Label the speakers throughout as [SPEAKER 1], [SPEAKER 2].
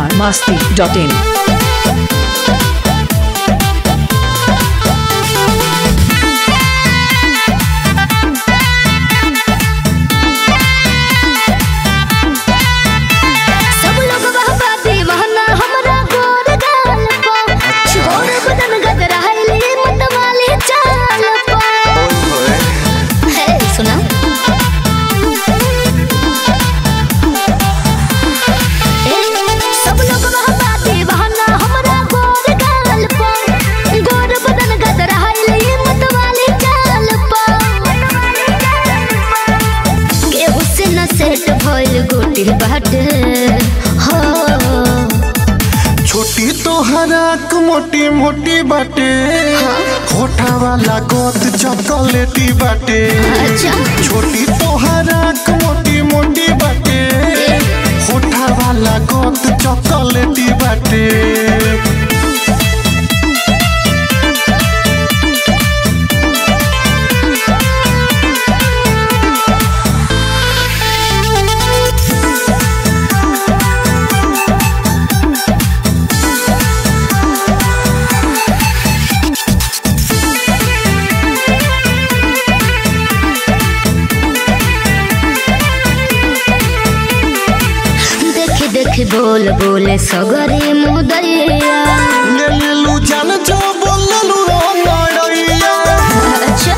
[SPEAKER 1] Bihar Masti dot in
[SPEAKER 2] सब लोग बहबा दीवाना हमरा गोर गाल पा गोर बदन गदराइली मतवाली चाल पा हे सुना ए, सब लोग बहबा दीवाना हमरा गोर गाल पा गोर बदन गदराइली मतवाली चाल पा केहू से न सेट भइल गोटी बाटे हो
[SPEAKER 3] छोटी तोहराक मोटी मोटी बाटे होठा वाला गोद चॉकलेटी बाटे
[SPEAKER 2] अच्छा
[SPEAKER 3] छोटी तोहराक मोटी मोटी बाटे होठा वाला गोद चॉकलेटी बाटे
[SPEAKER 2] देखी देखी बोल बोले सगरे मुदैया
[SPEAKER 3] ले लेलू जान जो बोललू ओ नड़ैया
[SPEAKER 2] अच्छा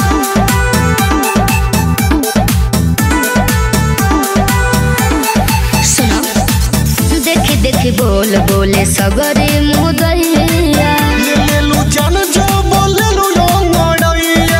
[SPEAKER 2] सुनो देखी देखी बोल बोले सगरे मुदैया
[SPEAKER 3] ले लेलू जान जो बोललू ओ नड़ैया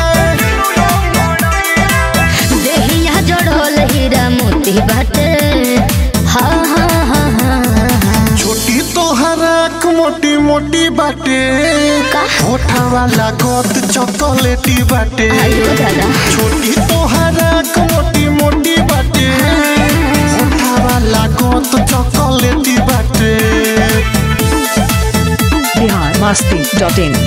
[SPEAKER 2] देहिया जड़ल हीरा मोती बाटे हाँ हाँ हाँ हाँ हाँ
[SPEAKER 3] छोटी तोहराक मोटी मोटी बाटे
[SPEAKER 2] का?
[SPEAKER 3] होठा वाला गोद चॉकलेटी बाटे
[SPEAKER 2] आयो दादा
[SPEAKER 3] छोटी तोहराक मोटी मोटी बाटे होठा वाला गोद चॉकलेटी बाटे
[SPEAKER 1] बिहार मस्ती डॉट इन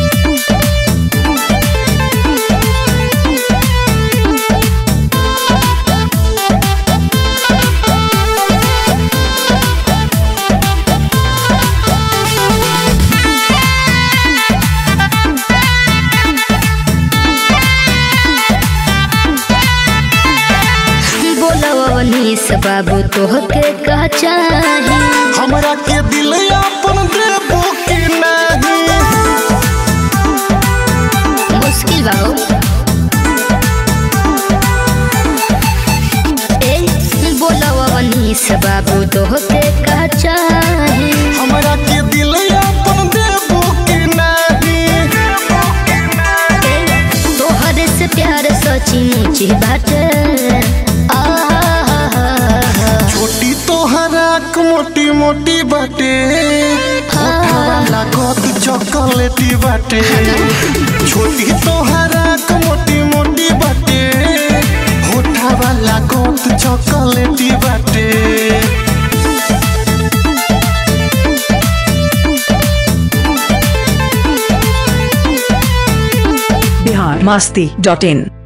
[SPEAKER 2] बोलो नीस बाबू तोहके का चाही
[SPEAKER 3] हमरा के दिल अपन देबो कि नहीं
[SPEAKER 2] मुश्किल बाबू ए बोलो नीस बाबू तोहके का चाही
[SPEAKER 3] हमरा के दिल अपन देबो कि नहीं
[SPEAKER 2] ए, तोहरे से प्यार सची मुची बाटे आहा
[SPEAKER 3] छोटी तोहराक मोटी मोटी बाटे होठा वाला गोद चॉकलेटी बाटे छोटी तोहराक मोटी मोटी बाटे होठा वाला गोद चॉकलेटी बाटे
[SPEAKER 1] बिहार मस्ती डॉट इन